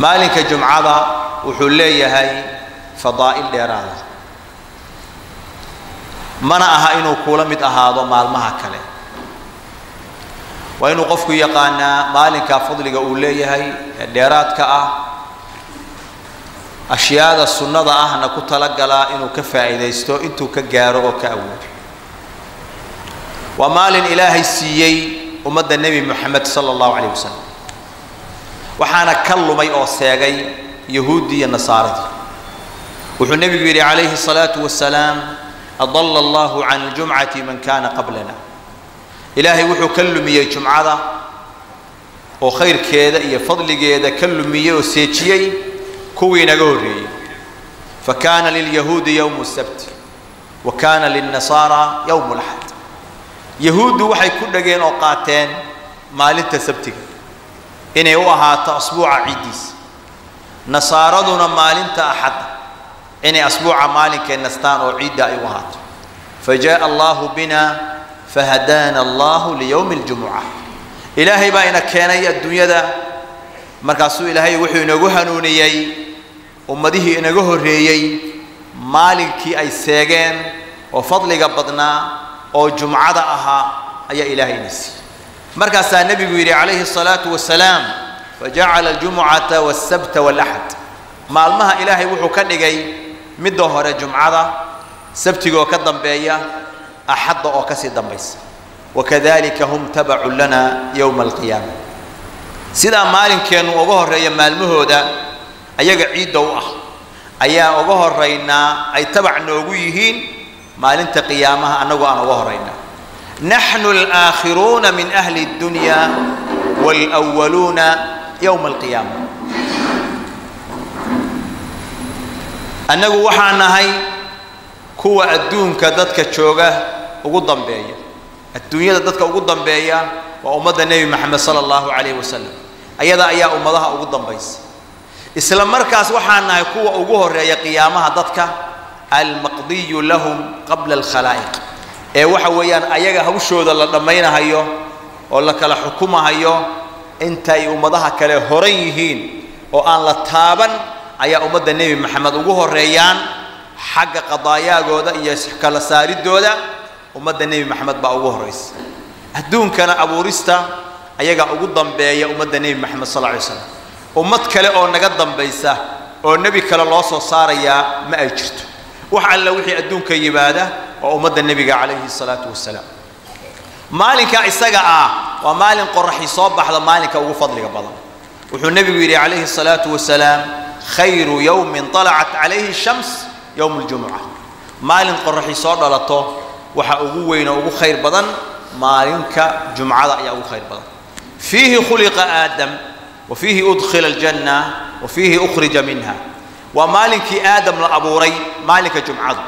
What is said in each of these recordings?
maalinka jumcada wuxuu leeyahay fadaa'il dheeraada mana aha inuu kuula mid ahaado maalmaha kale waa inuu qofku yaqaanaa maalinka fadliga uu leeyahay ee dheeraadka ah ashyaada sunnada ahna ku talagalaa inuu ka faa'iidaysto intuu ka gaaro oo ka awoodo waa maalin ilaahay siiyey ummadda nebi moxamed sala allahu calayh wasalam waxaana ka lumay oo seegay yahuuddii iyo nasaaradii wuxuu nebigu yidhi calayhi الsalaatu wasalaam adala allahu can اljumcati man kana qablana ilaahay wuxuu ka lumiyey jumcada oo khayrkeeda iyo fadligeeda ka lumiyey oo seejiyey kuwii naga horreeyey fakana lilyahuudi yowmu sabti wa kana lilnasaara yowmu laxad yahuuddu waxay ku dhageen oo qaateen maalinta sabtiga inay u ahaato asbuuca ciiddiisa nasaaraduna maalinta axadda inay asbuuca maalinkay nastaan oo ciidda ay u ahaato fajaءa allahu bina fahadaana allahu liyowmi اljumuca ilaahay baa ina keenay adduunyada markaasuu ilaahay wuxuu inagu hanuuniyey ummadihii inaga horreeyey maalinkii ay seegeen oo fadliga badnaa oo jumcada ahaa ayaa ilaahay ina siiyey markaasaa nebigu yidhi calayhi الsalaatu wasalaam fajacala aljumucata wاsabta wاlaxad maalmaha ilaahay wuxuu ka dhigay midda hore jumcada sabtigaoo ka dambeeya axadda oo kasii dambaysa wakadalika hum tabacun lana yowma alqiyaama sidaa maalinkeennu uga horreeya maalmahooda ayaga ciidda u ah ayaa uga horaynaa ay tabac noogu yihiin maalinta qiyaamaha annagoo aan uga horaynaa naxnu alaakhiruuna min ahli اddunya wاlأwaluuna yowma alqiyaama annagu waxaan nahay kuwa adduunka dadka jooga ugu dambeeya adduunyada dadka ugu dambeeya waa ummadda nebi moxamed sala allahu calayh wasalam ayada ayaa ummadaha ugu dambaysa isla markaas waxaan nahay kuwa ugu horeeya qiyaamaha dadka almaqdiyu lahum qabla alkhalaa'iq ee waxa weeyaan ayaga hawshooda la dhammaynahayo oo la kala xukumahayo intay ummadaha kale horan yihiin oo aan la taaban ayaa ummadda nebi moxamed ugu horeeyaan xagga qadaayaagooda iyo kala saaridooda ummadda nebi moxamed baa ugu horraysa adduunkana abuurista ayagaa ugu dambeeya ummadda nebi moxamed sal lla ly slam ummad kale oo naga dambaysa oo nebi kale loo soo saarayaa ma ay jirto wax alla wixii adduunka yimaada waa ummadda nebiga calayhi salaatu wasalaam maalinka isaga ah waa maalin qoraxi soo baxda maalinka ugu fadliga badan wuxuu nebigu yidhi calayhi salaatu wasalaam khayru yowmin طalacat calayhi shams yowm اljumuca maalin qoraxi soo dhalato waxa ugu weyn oo ugu khayr badan maalinka jumcada ayaa ugu khayr badan fiihi khuliqa aadam wa fiihi udkhila aljanna wa fiihi ukhrija minha waa maalinkii aadam la abuuray maalinka jumcadu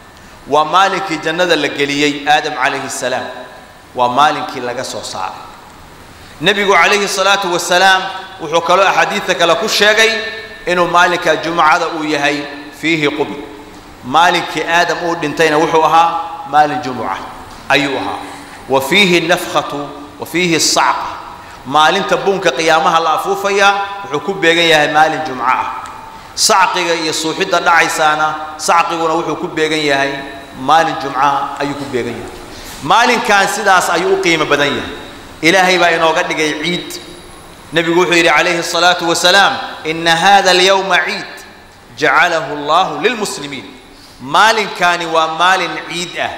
waa maalinkii jannada la geliyey aadam calayhi salaam waa maalinkii laga soo saaray nebigu calayhi salaatu wasalaam wuxuu kaloo axaadiidta kale ku sheegay inuu maalinka jumcada uu yahay fiihi qubi maalinkii aadam uu dhintayna wuxuu ahaa maalin jumuca ayuu ahaa wa fiihi nafkhatu wa fiihi sacqa maalinta buunka qiyaamaha la afuufayaa wuxuu ku beegan yahay maalin jumco ah sacqiga iyo suuxidda dhacaysaana sacqiguna wuxuu ku beegan yahay maalin jumcaha ayuu ku beegan yahay maalinkan sidaas ayuu u qiimo badan yahay ilaahay baa inooga dhigay ciid nebigu wuxuu yidhi calayhi الsalaatu wasalaam ina hada alyowma ciid jacalahu allahu lilmuslimiin maalinkaani waa maalin ciid ah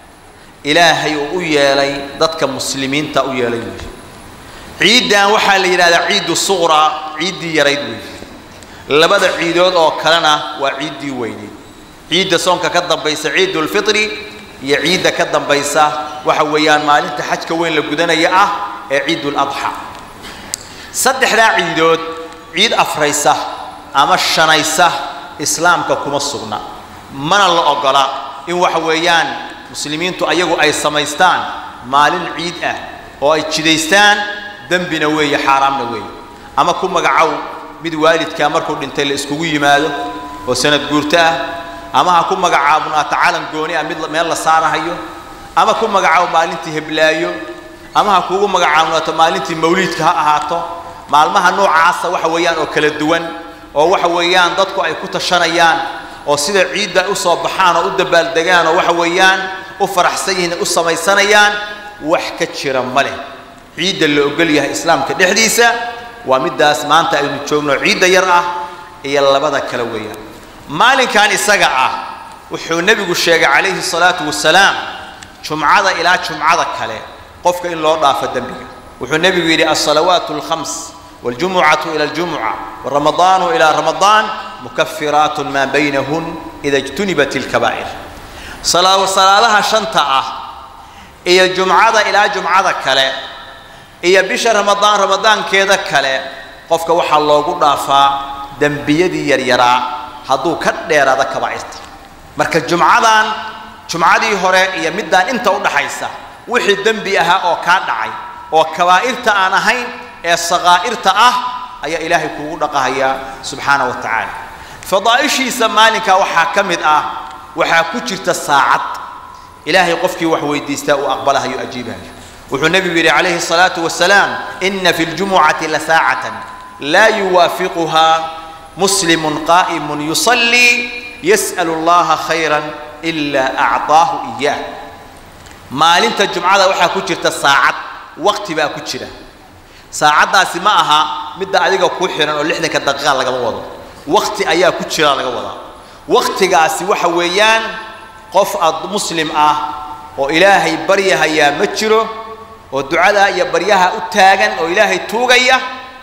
ilaahay uu u yeelay dadka muslimiinta u yeelay weeye ciiddan waxaa la yidhahdaa ciidu suqraa ciiddii yarayd weeye labada ciidood oo kalena waa ciiddii weyneyd ciidda soonka ka dambaysa ciidulfitri iyo ciidda ka dambaysa waxa weeyaan maalinta xajka weyn la gudanaya ah ee ciiduladxa saddexdaa ciidood ciid afraysa ama shanaysa islaamka kuma sugna mana la ogola in waxa weeyaan muslimiintu ayagu ay samaystaan maalin ciid ah oo ay jidaystaan dembina weeye xaaraamna weeye ama ku magacow mid waalidkaa markuu dhintay la iskugu yimaado oo sanad guurto ah ama ha ku magacaabnaato calan gooni ah mid meel la saarahayo ama ku magacaabo maalintii heblaayo ama ha kugu magacaabnaato maalintii mawliidka ha ahaato maalmaha noocaasa waxa weeyaan oo kala duwan oo waxa weeyaan dadku ay ku tashanayaan oo sida ciidda ay u soo baxaan oo u dabaaldegaan oo waxa weeyaan u faraxsan yihiin u samaysanayaan wax ka jira ma leh ciidda la ogol yahay islaamka dhexdiisa waa middaas maanta aynu joogno ciidda yar ah iyo labada kale weeyaan maalinkan isaga ah wuxuu nebigu sheegay calayhi salaatu wasalaam jumcada ilaa jumcada kale qofka in loo dhaafo dembiga wuxuu nebigu yidhi alsalawaatu alkhams waljumucatu ila aljumuca waramadaanu ila ramadaan mukafiraat maa baynahun ida ijtunibat ilkabaa'ir salaadaha shanta ah iyo jumcada ilaa jumcada kale iyo bisha ramadaan ramadaankeeda kale qofka waxaa loogu dhaafaa dembiyadii yaryaraa hadduu ka dheeraado kabaa'irta marka jumcadan jumcadii hore iyo middaan inta u dhaxaysa wixii dembi ahaa oo kaa dhacay oo kabaa'irta aan ahayn ee sakaa'irta ah ayaa ilaahay kuugu dhaqahayaa subxaana wa tacaala fadaa'ishiisa maalinkaa waxaa ka mid ah waxaa ku jirta saacad ilaahay qofkii wax weydiistaa uu aqbalahayo ajiibahayo wuxuu nebigu yidhi calayhi الsalaatu wasalaam ina fi ljumucati lasaacatan laa yuwaafiquhaa muslimun qaa'imun yusallii yas'al اllaha khayra ila acطaahu iyaah maalinta jumcada waxaa ku jirta saacad waqti baa ku jira saacaddaasi ma aha midda adiga kuu xihan oo lixdanka daqiiqa lagama wado waqti ayaa ku jira laga wadaa waqtigaasi waxa weeyaan qof ad muslim ah oo ilaahay baryahayaa ma jiro oo ducada iyo baryaha u taagan oo ilaahay tuugaya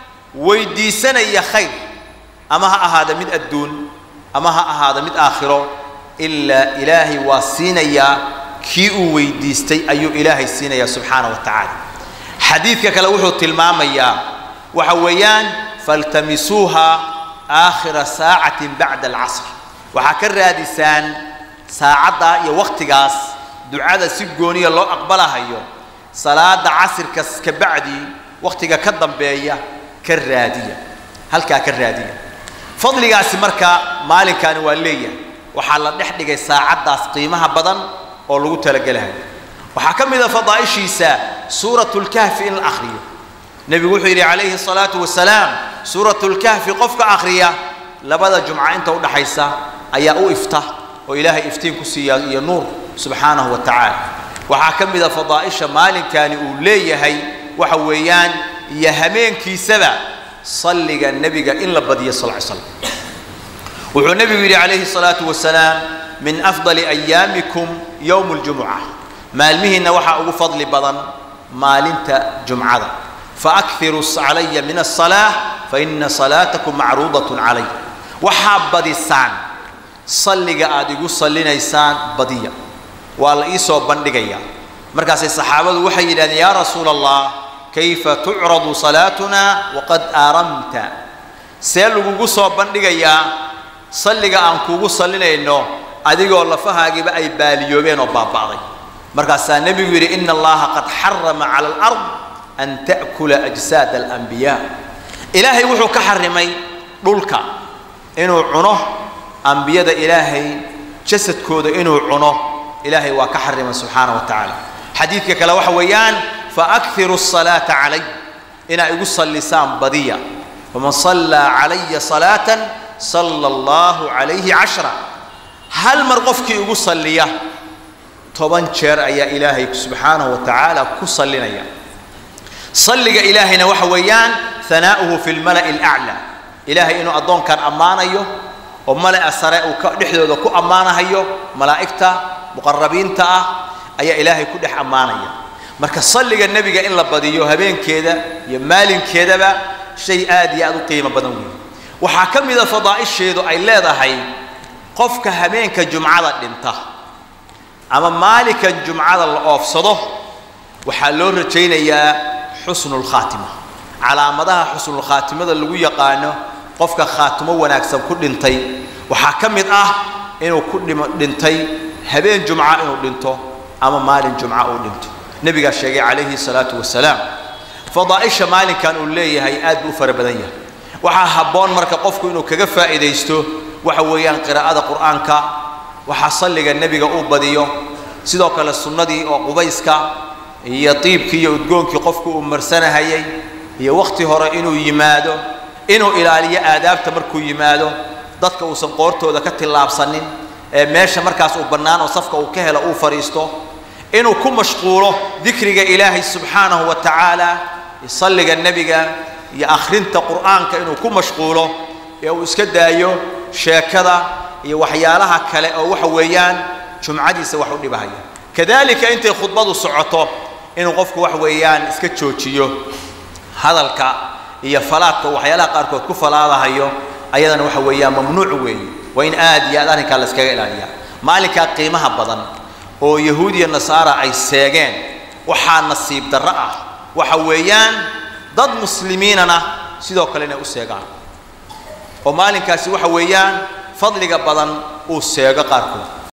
weydiisanaya khayr ama ha ahaada mid adduun ama ha ahaada mid aakhiro ilaa ilaahay waa siinayaa kii uu weydiistay ayuu ilaahay siinayaa subxaana wa tacaala xadiidka kale wuxuu tilmaamayaa waxa weeyaan faltamisuuha aakhira saacatin bacda alcasr waxaa ka raadisaan saacadda iyo wakhtigaas ducada si gooniya loo aqbalahayo salaada casirka ka bacdi wakhtiga ka dambeeya ka raadiya halkaa ka raadiya fadligaasi marka maalinkaani waa leeyahay waxaa la dhex dhigay saacaddaas qiimaha badan oo lagu talagelahayo waxaa ka mid a fadaa'ishiisa suuratu lkahfi in la akhriyo nebigu wuxuu yidhi calayhi salaatu wasalaam suuratu lkahfi qofka akhriya labada jumca inta u dhaxaysa ayaa u ifta oo ilaahay iftiin ku siiya iyo nuur subxaanahu wa tacaala waxaa ka mid a fadaa'isha maalinkani uu leeyahay waxa weeyaan iyo hameenkiisaba salliga nebiga in la badiyo sal ly slam wuxuu nebigu yidhi calayhi salaatu wasalaam min afdali ayaamikum yowmu ljumuca maalmihiinna waxaa ugu fadli badan maalinta jumcada faakiruu calaya min asalaa faina salaatakum macruudatun calay waxaa badisaan salliga aad igu sallinaysaan badiya waa la ii soo bandhigayaa markaasay saxaabadu waxay yidhahdeen yaa rasuula allah kayfa tucradu salaatuna waqad aaramta see lagugu soo bandhigayaa salliga aan kuugu sallinayno adigoo lafahaagiiba ay baaliyoobeen oo baaba'day markaasaa nebigu yidhi ina allaha qad xarama cala alard an ta'kula ajsaada alanbiyaa ilaahay wuxuu ka xarimay dhulka inuu cuno ambiyada ilaahay jasadkooda inuu cuno ilaahay waa ka xarimay subxaana wa tacaala xadiidka kale waxa weeyaan faakhiru الsalaata calay inaa igu sallisaan badiya faman sallaa calaya salaatan sala allahu calayhi cashra hal mar qofkii igu salliya toban jeer ayaa ilaahay subxaanahu wa tacaala ku sallinaya salliga ilaahayna waxa weeyaan hanaa'uhu fi lmala'i alaclaa ilaahay inuu addoonkan ammaanayo oo mala'a sare uu ka dhexdooda ku ammaanahayo malaa'igta muqarabiinta ah ayaa ilaahay ku dhex ammaanaya marka salliga nebiga in la badiyo habeenkeeda iyo maalinkeedaba shay aad iyo aad u qiimo badan weeye waxaa ka mida fadaa'isheedu ay leedahay qofka habeenka jumcada dhinta ama maalinka jumcada la oofsado waxaa loo rajaynayaa xusnulkhaatima calaamadaha xusnulkhaatimada lagu yaqaano qofka khaatimo wanaagsan ku dhintay waxaa ka mid ah inuu ku dhimo dhintay habeen jumca inuu dhinto ama maalin jumca uu dhinto nebigaa sheegay calayhi salaatu wasalaam fadaa'isha maalinkan uu leeyahay aad buu u fara badan yahay waxaa habboon marka qofku inuu kaga faa'iidaysto waxa weeyaan qiraa'ada qur'aanka waxaa salliga nebiga uu badiyo sidoo kale sunnadii oo qubayska iyo diibkii iyo udgoonkii qofku uu marsanahayay iyo wakhti hore inuu yimaado inuu ilaaliyo aadaabta markuu yimaado dadka uusan qoortooda ka tillaabsanin ee meesha markaas uu bannaan oo safka uu ka helo uu fadhiisto inuu ku mashquulo dikriga ilaahay subxaanahu wa tacaala iyo salliga nebiga iyo akhrinta qur'aanka inuu ku mashquulo ee uu iska daayo sheekada iyo waxyaalaha kale oo waxa weeyaan jumcadiisa wax u dhibahaya kadalika intay khudbadu socoto inuu qofku wax weeyaan iska joojiyo hadalka iyo falaadka waxyaalaha qaarkood ku falaadahayo ayadana waxa weeyaan mamnuuc weeye waa in aad iyo aad arrinkaa la iskaga ilaaliyaa maalinkaa qiimaha badan oo yahuud iyo nasaara ay seegeen waxaa nasiib darro ah waxa weeyaan dad muslimiinana sidoo kale inay u seegaan oo maalinkaasi waxa weeyaan fadliga badan uu seego qaarkood